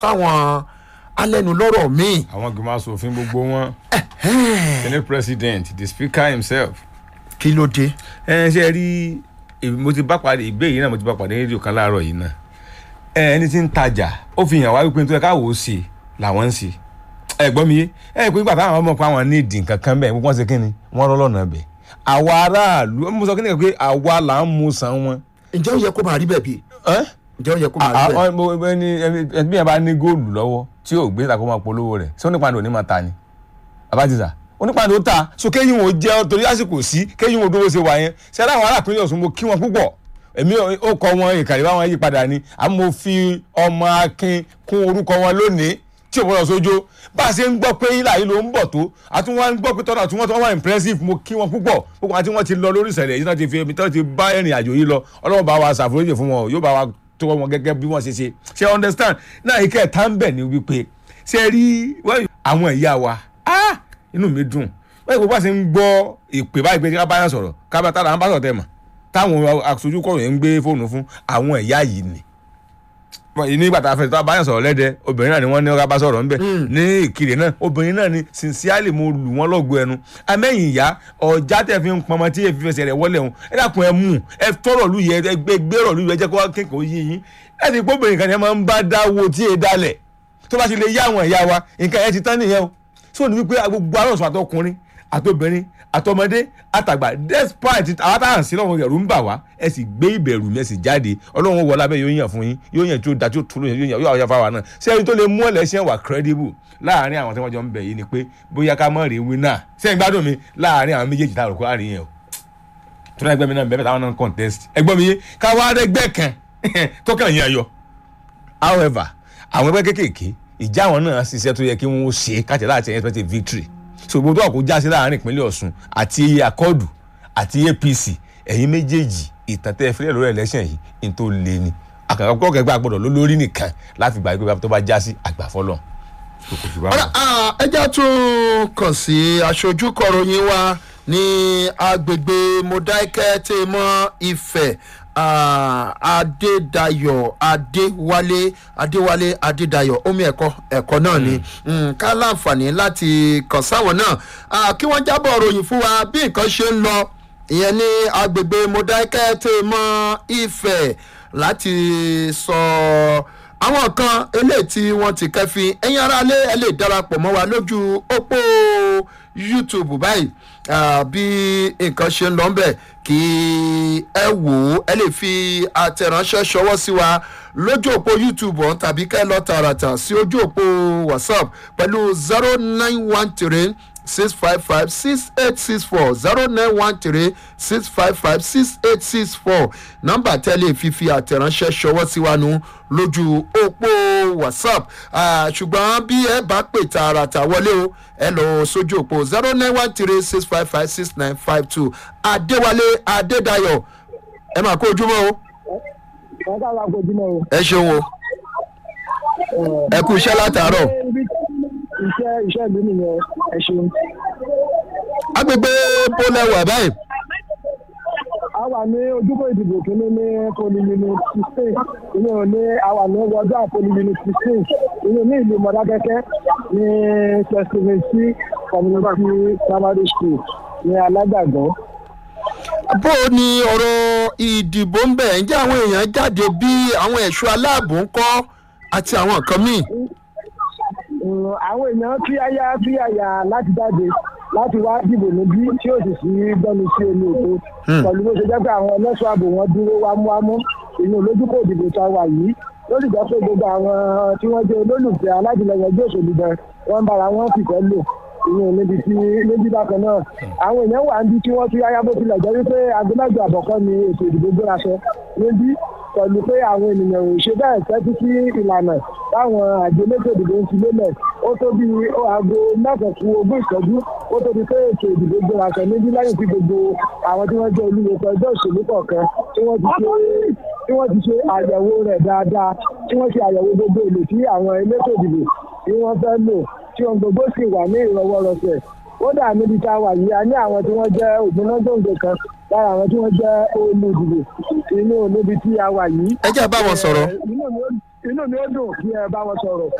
káwọn alẹ́nulọ́rọ̀ míì. àwọn gbìmọ̀ asòfin gbogbo wọn senate president the speaker himself. kí ló dé. ẹ ṣe rí èmi- mo ti bá pàdé ìbéèrè yìí náà mo ti bá pàdé rédíò kan láàárọ̀ yìí náà ẹ ẹni tí ń tajà ó fi hàn wá wípé nítorí káwọ́ ó ṣe làwọn ń ṣe ẹ gbọ́ mi yé ẹ pé nígbà táwọn ọmọ pa àwọn ní ìdì nǹkan kan bẹ́ẹ̀ wọ́n ṣe kí ni wọ́n rọ́ lọ́nà bẹ́ẹ̀ àwa aráàlú mo sọ kí ni pé àwa là ń mu san wọn. ǹjẹ́ ó yẹ kó máa rí bẹ́ẹ̀ bí? ẹ́ ǹjẹ́ ó yẹ kó máa rí bẹ́ẹ̀? ẹni bí yẹn bá ní góòlù lọ́wọ́ tí yóò gbé ìtàkùn máa polówó rẹ̀ ṣé onípàdé ò ní máa ta ni abájísà onípàdé ó ta so kéyìn ò jẹ́ torí àsìkò sí kéyìn ò dúró ṣe wà yẹn ṣé aláwọ̀ aráàpínlẹ̀ Ọ̀ṣun mo kí wọn púpọ̀ èmi ó kọ wọn ìkàlẹ̀ báwọn yí padà ni àmọ́ mo fi ọmọ akin kún orúkọ wọn lónìí tí ò bọ́dọ̀ sójó bá a ṣe ń gbọ́ pé ilà yìí ló ń bọ̀ tó àti wọ́n ń gbọ́ pé tọ́nà tí wọ́n tọ́ wọ́n impressive mo kí wọn púpọ̀ gbogbo àti wọ́n ti lọ lórí ìṣẹ̀lẹ̀ yìí náà ti fi èmi tó ti bá ìrìn àjò yìí lọ ọlọ́run bá wa ṣàforíjì fún wọn yóò bá wa tó wọn gẹ́gẹ́ bí wọ́n ṣe ṣe ṣe understand náà ike ẹ̀ta ń bẹ̀ ni wípé ṣe rí wọ́n- àwọn ìyá wa ah inú mi dùn wọ́n ìgbó bá ṣe ń gbọ́ ìpè báyìí pé ká bá yàn sọ̀rọ̀ ká bá tára ń bá sọ̀rọ̀ tẹ̀ mọ̀ táwọn aṣojú kọ̀ròyìn ń gbé fóònù fún àwọn ìyá yìí ni nígbà tá a fẹ́ tó a bá yàn sọ̀rọ̀ lẹ́dẹ̀ obìnrin náà ni wọ́n ní ọ̀gá bá sọ̀rọ̀ ńbẹ̀ ní ìkirè náà obìnrin náà ni sincerely mo lù wọ́n lọ́gọ ẹnu amẹ́yìn ìyá ọ̀já tẹ̀ fi ń pọnmọ tí èfi fẹsẹ̀ rẹ̀ wọlé òun ẹ dàkún ẹ mú ẹ tọrọ lu yẹ ẹ gbé gbérò lu yẹ jẹ́ kó wá kékeré yín yín ẹ ti gbọ́ obìnrin kan ni ẹ máa ń bá dáwọ́ tí ẹ dalẹ̀ tó bá ti lè yá àwọn ìyá wa nǹkan ẹ ti tán nìyẹn o sọ ni wípé gbogbo arọ́sùn àtọkùnrin àtobìnrin àtọmọdé àtàgbà despite àwọn táwọn sí lọ́wọ́ ẹ̀rù ń bà wá ẹ sì gbé ìbẹ̀rù mi ẹ sì jáde ọlọ́run wọlé abẹ́ yóò yàn fún yín yóò yàn tí ó da tí ó tún yóò yàn yóò yàn fáwa náà ṣé ẹni tó lè mú ẹlẹ́sìn wà credible láàárín àwọn tí wọ́n jọ ń bẹ̀ yìí ni pé bóyá ká mọ̀ rí winner ṣé ẹ gbádùn mi láàárín àwọn méjèèjì tá a rò kó àárín yẹn o tó náà ẹgbẹ́ mi náà bẹ́ẹ̀ táwọn náà ń contest ẹgbọ́n mi yé ká wá rẹ́gbẹ́ kan tó kàn yín ayọ̀ however àwọn ẹgbẹ́ kéékèèké ìjà àwọn náà ṣiṣẹ́ tó yẹ kí wọ́n ṣe káàtì láti expect victory so gbogbo tó wà kó já sí láàárín ìpínlẹ̀ Ọ̀ṣun àti akọ́dù àti APC ẹ̀yin méjèèjì ìtàn tẹ́ ẹ fílẹ̀ lórí election yìí ní tó le ni àkàkọ́ kẹgbẹ́ àgbọ̀dọ̀ ló lórí nìkan láti gbà pé tó bá já sí àgbàfọ́lọ́ ọ̀rọ̀ ẹja tún kàn sí aṣojú kọ̀ròyìn wa ní agbègbè Modákẹ́ tẹ́ mọ́ Ifẹ̀ ah, Adédayọ̀ Adéwálé Adéwálé Adédayọ̀ omi ẹ̀kọ́ ẹ̀kọ́ náà ni Mm, ká láǹfààní láti kàn sáwọn náà Ah, kí wọ́n jábọ̀ ròyìn fún wa bí nǹkan ṣe ń lọ ìyẹn ní agbègbè Modákẹ́ tẹ́ mọ́ Ifẹ̀ láti sọ àwọn kan eléyìí tí wọ́n ti kẹ́fín ẹ̀yin aráalé ẹ lè darapọ̀ mọ́ wa lójú òpó YouTube báyìí Ah, bí nǹkan ṣe ń lọ ń bẹ̀ kí ẹ wò ó ẹ lè fi àtẹ̀ránṣẹ́ ṣọwọ́ sí wa lójú òpó YouTube ọ̀hún tàbí kẹ́ ẹ lọ tààràtà sí ojú òpó WhatsApp pẹ̀lú zero nine one three six five five six eight six four zero nine one three six five five six eight six four nọ́mbà tẹ́lẹ̀ fífi àtẹ̀ránṣẹ́ ṣọwọ́ sí wa nù lójú òpó whatsapp Ah, ṣùgbọ́n bí ẹ bá pè tààràtà wọlé o ẹ lọ sójú òpó zero nine one three six five five six nine five two adéwálé adédayọ̀ ẹ máa kó ojúmọ́ o wọn ká wá gbojúmọ́ o. ẹ ṣeun o ẹ kú iṣẹ́ látàárọ̀ iṣẹ́ iṣẹ́ ìlú nìyẹn ẹ ṣeun. agbègbè bólẹ̀wà báyìí a wà ní ojúbọ ìdìbò kínní ní polymini sixteen ìyẹn ò ní a wà ní wọjọ polymini sixteen ìyẹn ní ìlú mọdákẹkẹ ní tẹsílẹsì community primary school ní alágbàgbọ́. bó o ní ọ̀rọ̀ ìdìbò ń bẹ̀ ǹjẹ́ àwọn èèyàn jáde bí àwọn ẹ̀ṣọ́ aláàbò ń kọ́ àti àwọn nǹkan míì. Mm, àwọn èèyàn fi àyà fi àyà láti jáde láti wá dìbò níbí tí ó sì sí gbọ́nu sí omi òkú pẹ̀lú bó ṣe jẹ́ pé àwọn ẹlẹ́ṣọ́ ààbò wọn dúró wámúwámú inú olójúkò òdìbò tá a wà yìí ló sì jẹ́ pé gbogbo àwọn tí wọ́n jẹ́ olólùfẹ́ aládìlẹ́yìn ẹgbẹ́ òṣèlú bẹ́ẹ̀ wọ́n ń bára wọn fìfẹ́ lò inú níbi tí níbi bákan náà àwọn èèyàn wà níbi tí wọ́n fi àyà bó tilẹ̀ jẹ́ wípé aago mẹ́jọ àbọ̀kọ́ ni ètò ìdìbò gbéra sọ níbí pẹ̀lú pé àwọn ènìyàn ò ṣe bẹ́ẹ̀ tẹ́tí sí ìlànà táwọn àjọ elétò ìdìbò ń fi lélẹ̀ ó tó bí aago mẹ́sàn-án kù ogún ìṣẹ́jú ó tó di pé ètò ìdìbò gbéra sọ níbí lẹ́yìn tí gbogbo àwọn tí wọ́n jẹ́ olúwo ẹgbẹ́ òṣèlú kọ̀ọ̀kan tí wọ́n ti ṣe tí wọ́n ti ṣe àyẹ̀wò rẹ̀ dáadáa tí wọ́n ṣe àyẹ̀wò gbogbo èlò tí àwọn elétò ìdìbò tí wọ́n fẹ́ lò tí ohun gbogbo sì wà ní ìrọwọ́rọsẹ̀ kódà níbi tá a wà yìí a ní àwọn tí wọ́n jẹ́ ògbónágbòǹgbò kan lára àwọn tí wọ́n jẹ́ olùdìbò inú níbi tí a wà yìí. ẹ jẹ́ bá wọn sọ̀rọ̀. Eh, inú mi ó- inú mi ó dùn kí ẹ bá wọn sọ̀rọ̀.